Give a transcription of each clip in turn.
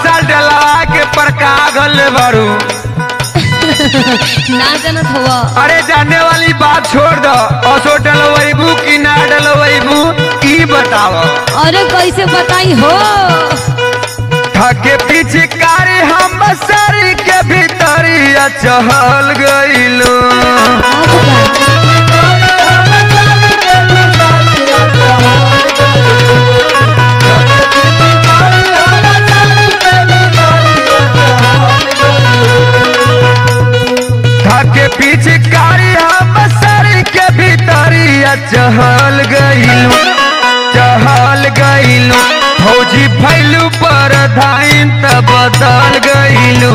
साल डलवा के परका गल बारू ना जानत हुआ अरे जाने वाली बात छोड़ दो असो डलवैबू कि ना डलवैबू ई बताव अरे कैसे बताई हो थके पीछे कारी हम सरी के भीतरिया चहल गइलू अब का? थके पीछे कारी हम सरी के भीतरिया चहल गइलू चहल गइलू फौजी भैलू पर धाइन त बदल गइलू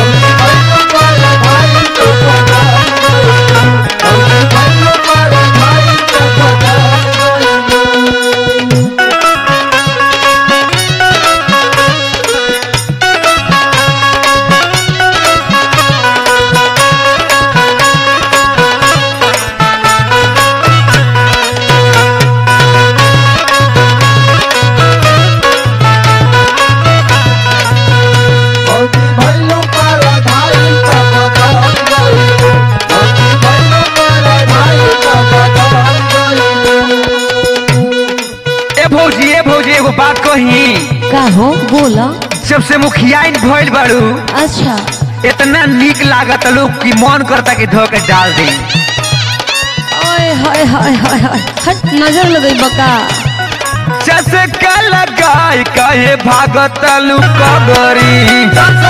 ए भौजी ए भौजी एगो बात कही का हो बोला जब से मुखियाइन भइल बाड़ू अच्छा इतना निक लागत लोग कि मन करता कि धो के डाल दी ओए हाय हाय हाय हाय हट नजर लगई बका चसका लगाई कहे भागत लू कगरी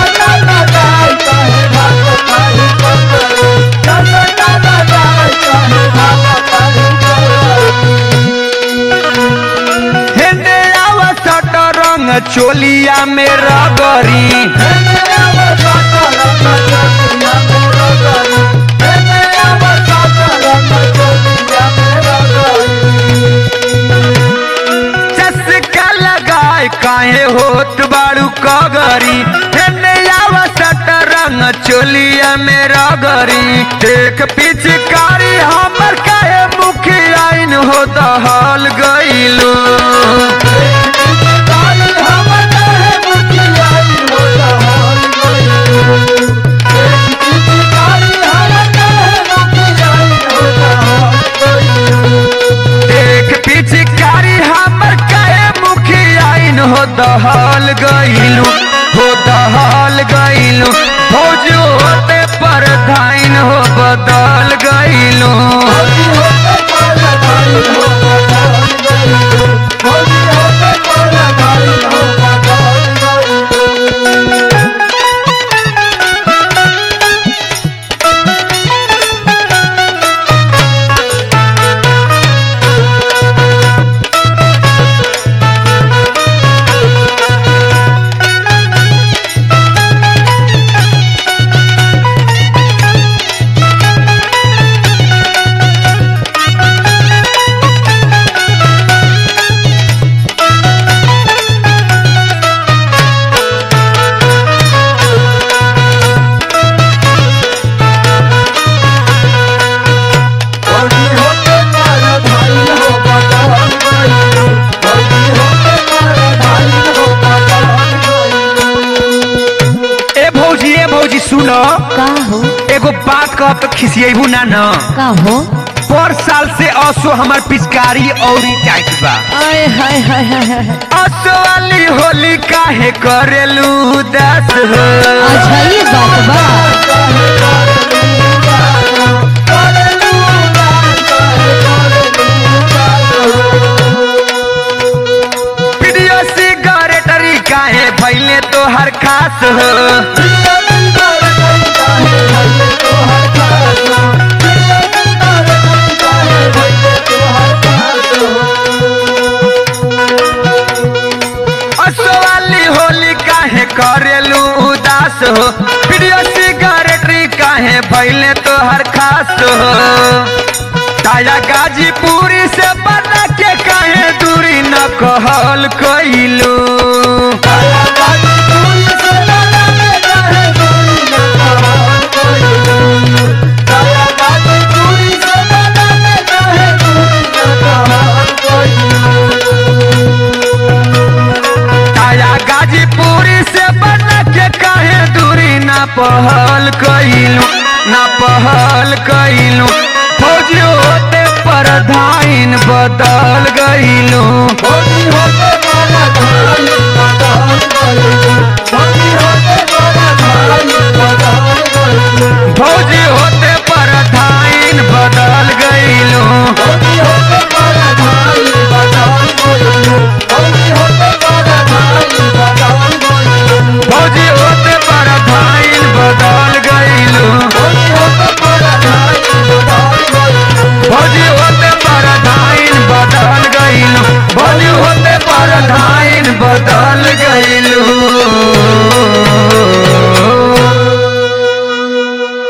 हेने आवसट रंग चोलिया में रगरी चसका लगाए काहे होत बाड़ू कगरी हेने आवसट रंग चोलिया में रगरी देख पिचकारी हमर काहे मुखियाइन हो दहल गइलू देख पिचकारी हमर काहे मुखियाइन हो दहल गइलू हो दहल गइलू फौज होते पर धाइन हो बदल गइलू ए भौजी ए भौजी सुनो का हो एगो बात कह तो खिसियेबू ना न का हो पर साल से असो हमार पिचकारी औरी टाइट बा आय हाय हाय हाय हाय असो वाली होली काहे करेलू दस हो अच्छा ये बात बा वीडियो सिगरेटरी काहे भैले तो हर खास हो असो वाली होली काहे करेलू उदास हो वीडियो सिगरेटरी काहे भैले तो हर खास हो ताया गाजीपुरी से बना के काहे दूरी न कहल कइलू ताया गाजीपुरी से बना ना पहल कइलू ना पहल कइलू फौजी होते प्रधान बदल गइलू होली होते वाला धान बदल गइलू